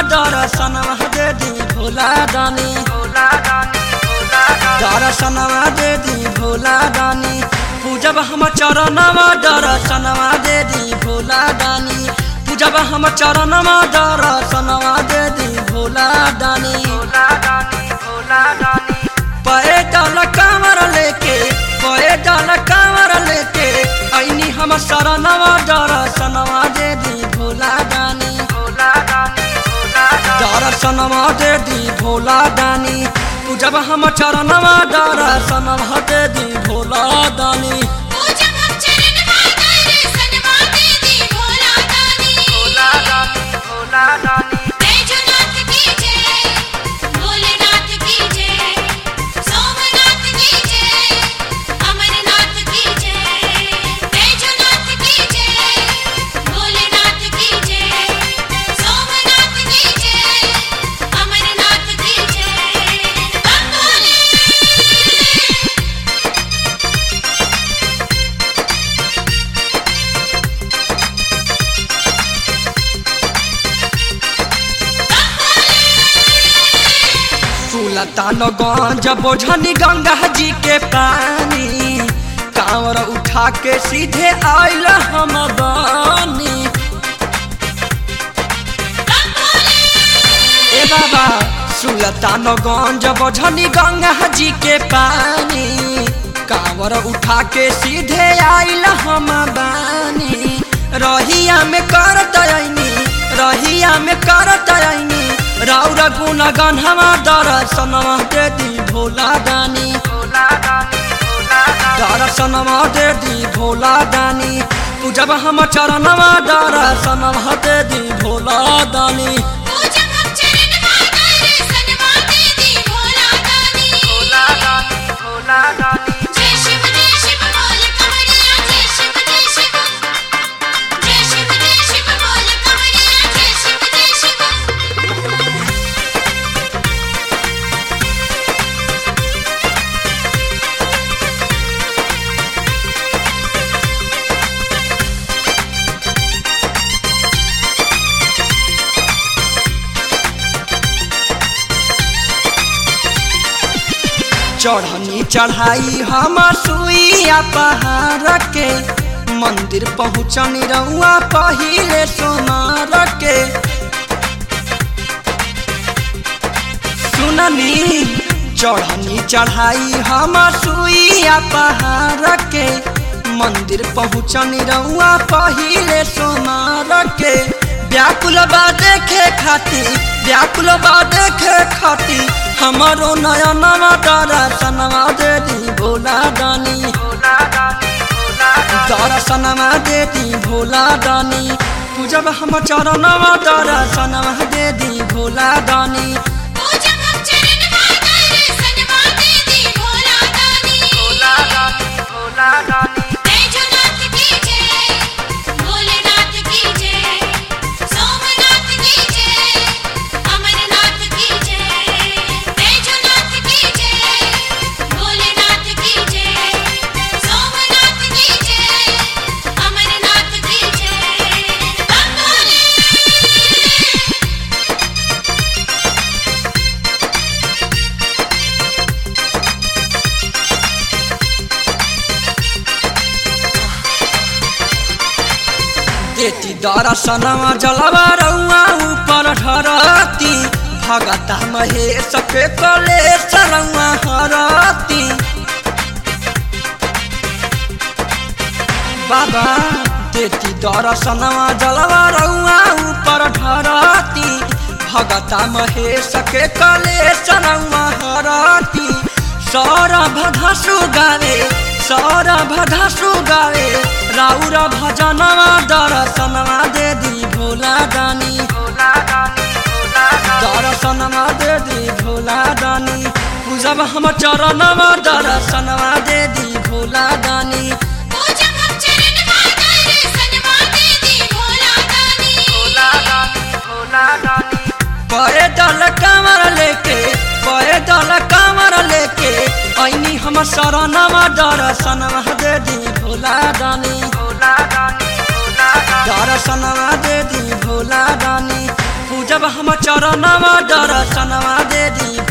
दर्शनवा दे दी भोला दानी दर्शनवा दे दी भोला दानी पूजब हम चरणवा दर्शनवा दे दी भोला दानी पूजब हम चरणवा दर्शनवा दे दी भोला दानी पैदल कांवर लेके पैदल कांवर लेके ऐनी हम शरणवा दर्शनवा दे दी भोला दानी दर्शनवा दे दी भोला दानी पूजब हम चरणवा दर्शनवा दे दी भोला दानी पूजन हम चरण माता सनवा दे दी भोला दानी बैजनाथ की जय भोलेनाथ की जय सोमनाथ की जय अमरनाथ की जय बैजनाथ की जय भोलेनाथ की जय सोमनाथ की जय अमरनाथ की जय बंगोली सुलतान गंज बोझनी गंगा जी के पानी कांवर उठा के सीधे आयल हम बानी ए बाबा सुलतान गंज बोझनी गंगा जी के पानी कांवर उठा के सीधे आयल हम बानी रहिया में कर दयनी रहिया में कर दयनी राउर गुण गन्हवा दर्शनवा दे दी भोला दानी दर्शनवा दे दी भोला दानी पूजब हम चरणवा दर्शनवा दे दी भोला दानी पूजन हम चरण माता सनवा दे दी भोला दानी जय शिव जय शिव बोल कमरिया जय शिव जय शिव जय शिव जय शिव बोल कमरिया जय शिव जय शिव चढ़नी चढ़ाई हम सुइया पहाड़ के मंदिर पहुँचनी रउआ पहिले सोनार के सुननी चढ़नी चढ़ाई हम सुइया पहाड़ के मंदिर पहुँचनी रउआ पहिले सोनार के व्याकुल बा देखे खाती व्याकुल बा देखे खाती हमारो नया नवा दर्शनवा दे दी भोला दानी दर्शनवा दे दी भोला दानी पूजब हम चरणवा दर्शनवा दे दी भोला दानी पूजन हम चरण माता सनवा दे दी भोला दानी बैजनाथ की जय भोलेनाथ की जय सोमनाथ की जय अमरनाथ की जय बैजनाथ की जय भोलेनाथ की जय सोमनाथ की जय अमरनाथ की जय बंगोली देती दर्शनवा जलवा रउआ ऊपर ढरती भगता महेश के कले सरउआ हरती बाबा देती दर्शनवा जलवा रउआ ऊपर ढरती भगता महेश के कले सरउआ हरती सौरभ धसु गावे सौरभ धसु गावे राउर भजनवा दर्शनवा दे दी भोला दानी दर्शनवा दे दी भोला दानी पूजब हम चरणवा दर्शनवा दे दी भोला दानी पूजन हम चरण माता सनवा दे दी भोला दानी पैदल कांवर लेके पैदल कांवर लेके ऐनी हम शरणवा दर्शनवा दे दी भोला दानी दर्शनवा दे दी भोला दानी पूजब हम चरणवा दर्शनवा दे दी